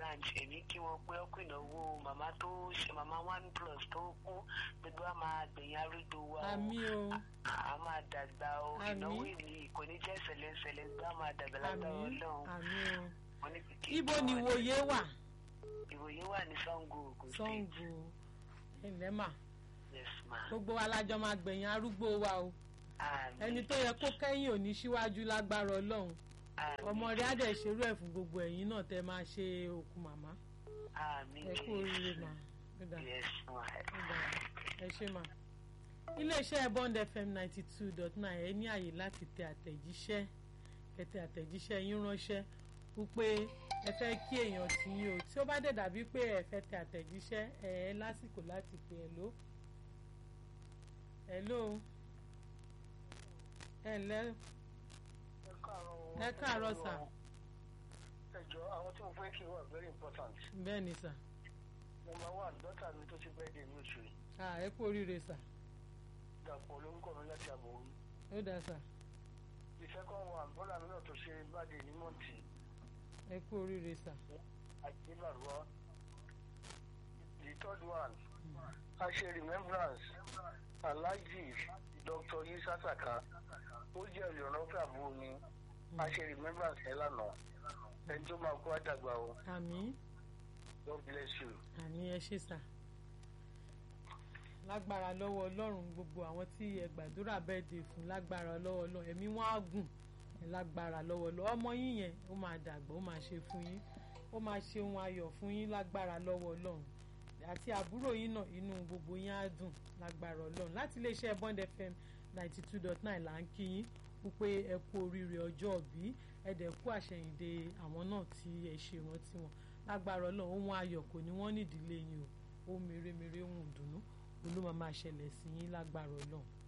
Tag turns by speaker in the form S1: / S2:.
S1: branch èmi kí wọn pé ọkọ ìnáwó màmá tó ṣe màmá one plus tó kú gbogbo a máa gbẹ̀yìn arúgbó wa o
S2: àmì o
S1: a máa dàgbà o
S2: Àmín.
S1: ìnáwó ìlú kò ní jẹ́ ṣẹlẹ̀ṣẹlẹ̀ gbọ́ a máa dàgbà
S2: àmì
S1: lágbára ọlọ́run
S2: àmì o
S1: Wọ́n ní kí
S2: ibo ni
S1: wọ́n-
S2: ìwòye wà
S1: ìwòye wà ní Ṣàngó Ògùn state
S2: Ṣàngó ilẹ̀ mà
S1: yes ma
S2: gbogbo wa lájọ máa gbẹ̀yìn arúgbó wa o
S1: àmín
S2: ẹni tó yẹ kó kẹ́yìn ò ní síwájú lágbára ọlọ́run
S1: àmín
S2: ọmọ rẹ̀ á dẹ̀ ṣerú ẹ̀ fún gbogbo ẹ̀yin náà tẹ́ máa ṣe òkú màmá
S1: àmín
S2: ẹ kú oríire mà ó dà
S1: yes ma
S2: ó dà ẹ ṣé mà. iléeṣẹ́ bond fm ninety two dot nine ẹ ní àyè láti tẹ àtẹ̀jíṣẹ́ ẹ tẹ àtẹ̀jíṣẹ́ yín ránṣẹ́ wípé ẹ fẹ́ kí èèyàn tí yín o tí ó bá dẹ̀ dàbí pé ẹ fẹ́ tẹ àtẹ̀jíṣẹ́ ẹ ẹ lásìkò láti pè ẹ ló ẹ ló ẹ ǹlẹ́ ẹ káàárọ̀ sà
S3: ẹjọ àwọn tí mo fẹ́ kí wà very important
S2: bẹ́ẹ̀ ni sà
S3: number one dọ́tà mi tó ti bẹ́ẹ̀ dé ní oṣù yìí
S2: à ẹ kú oríire sà
S3: dàpọ̀ lórúkọ mi láti àbòrú
S2: ó dà sà
S3: the second one bọ́lá mi náà tó ṣe báde ní mọ́ǹtì
S2: ẹ kú oríire sà
S3: àdébàrúwá the third one a ṣe remembrance alhaji dr isa saka ó jẹ́ olùrànlọ́wọ́ àbúrò mi a ṣe remembrance ẹ̀ lánàá ẹni tó máa kó àdàgbà o
S2: àmín.
S3: god bless you.
S2: àní ẹ ṣe sà lágbára lọ́wọ́ ọlọ́run gbogbo àwọn tí ẹ gbàdúrà bẹ́ẹ̀ dé fún lágbára lọ́wọ́ ọlọ́run ẹ̀mí wọn á gùn ẹ lágbára lọ́wọ́ ọlọ́run ọmọ yín yẹn ó máa dàgbà ó máa ṣe fún yín ó máa ṣe ohun ayọ̀ fún yín lágbára lọ́wọ́ ọlọ́run àti àbúrò yín náà inú gbogbo yín á dùn lágbára ọlọ́run láti iléeṣẹ́ bond fm ninety two dot nine là ń kí yín wípé ẹ kú oríire ọjọ́ òbí ẹ dẹ̀ kú àṣẹyìndè àwọn náà tí ẹ ṣe rántí wọn lágbára ọlọ́run ohun ayọ̀ kò ní wọ́n nídìílé yín o ohun mèremère ohun ìdùnnú olú máa máa ṣẹlẹ̀ sí yín lágbára ọlọ́run